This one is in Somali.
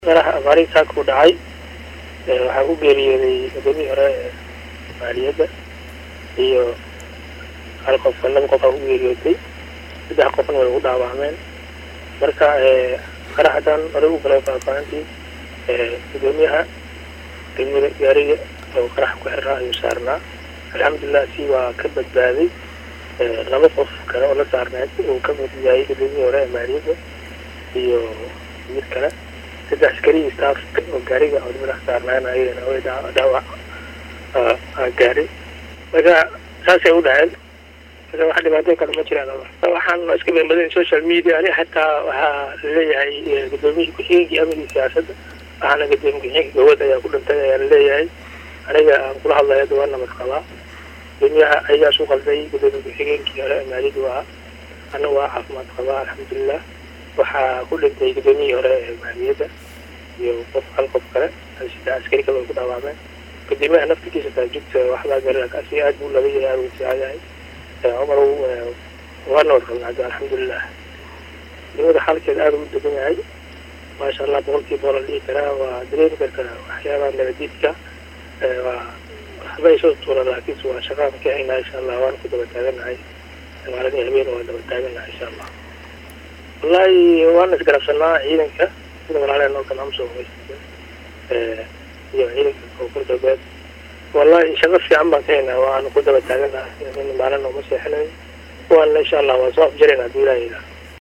qaraha abaari saaka u dhacay waxaa ku geeriyooday gudoomiyii hore ee maaliyadda iyo hal qofka laba qof aa ku geeriyootay saddex qofna way ugu dhaawacmeen marka qaraxdan hore u galay faahfaahintii gudoomiyaha degmada gaariga oo qaraxa ku xirnaa ayuu saarnaa alxamdulilah si waa ka badbaaday laba qof kale oo la saarneed uu ka mid yahay gudoomiyii hore ee maaliyadda iyo mid kale saddex askari staff oo gaariga oo madax saarnaan ayagana way dhaawac gaari marka saasay u dhaceen marka wax dhibaatooyin kale ma jiraan waxaan iska beenbadayn social media ani xataa waxaa laleeyahay gudoomiyihii ku-xigeenkii amnigii siyaasadda waxaana gudoomiye ku-xigeenka gawad ayaa ku dhintay ayaa laleeyahay aniga aan kula hadlaya hadda waa nabad qabaa gudoomiyaha ayagaa isu qalday gudoomiye ku-xigeenkii hore ee maaliyaddu waa ana waa caafimaad qabaa alxamdulilah waxaa ku dhintay gudoomiyihii hore ee maaliyadda iyo qof hal qof kale sida askari kale ay ku dhaawacmeen gudoomiyaha naftigiisa taajugta waxbaa garan asiga aad buu laga yahay aad uu fiican yahay cumar waa nabad qabnaa hadda alxamdulilah degmada xaalkeeda aad ugu degan yahay maasha allah boqolkiiba boqol dhihi karaa waa dareemi kartaa waxyaabaha nabadiidka waa waxba ay soo tuura laakiinse waa shaqaan ka haynaa insha allah waana ku daba taaganahay maaladii habeen waa daba taaganahay insha allah wallahi waana isgarabsanaa ciidanka sida walaaleen oo kale amsoo umaysta iyo ciidanka koonfur galbeed wallahi shaqo fiican baan ka haynaa waana ku daba taaganahay maalin ooma seexinayn waana insha allah waa soo afjarayna haduu ilaha